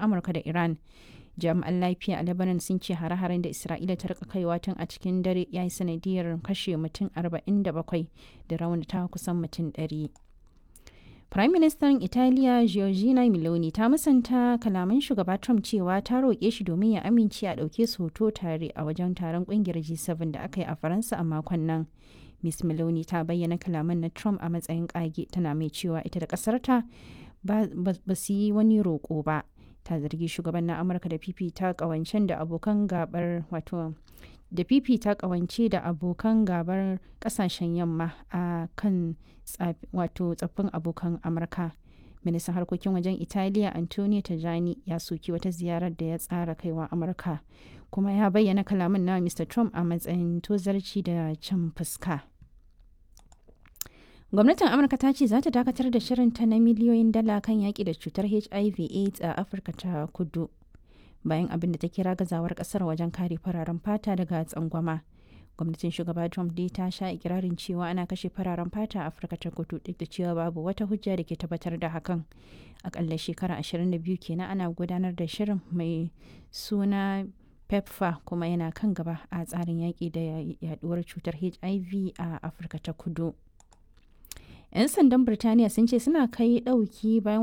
amurka da iran jami'an lafiya a lebanon sun ce hare-haren da isra'ila ta rika kaiwa tun a cikin dare ya yi sanadiyar kashe mutum 47 da raunata kusan mutum 100 Prime Minister Italiya Giorgina Meloni ta musanta kalaman shugaba Trump cewa ta roƙe shi domin ya amince a ɗauke su hoto tare a wajen taron ƙungiyar G7 da aka yi a Faransa a makon nan. Miss Meloni ta bayyana kalaman na Trump a matsayin ƙage tana mai cewa ita da ƙasarta ba su yi wani roƙo ba. Ta zargi shugaban na Amurka da fifita ƙawancen da abokan gabar wato da fifita kawance da abokan gabar kasashen yamma a kan wato tsaffin abokan amurka ministan harkokin wajen italiya antonio tajani ya soki wata ziyarar da ya tsara kaiwa amurka kuma ya bayyana kalaman na mr trump a matsayin tozarci da can fuska gwamnatin amurka ta ce za ta dakatar da shirinta na miliyoyin dala kan yaƙi da cutar hiv aids a afirka ta kudu bayan abin da ta kira gazawar kasar wajen kare fararen fata daga tsangwama gwamnatin shugaba trump dai ta sha ikirarin cewa ana kashe fararen fata a afirka ta kudu duk da cewa babu wata hujja da ke tabbatar da hakan akalla shekara 22 kenan ana gudanar da shirin mai suna pepfa kuma yana kan gaba a tsarin yaƙi da yaduwar cutar hiv a afirka ta kudu 'yan sandan birtaniya sun ce suna kai ɗauki bayan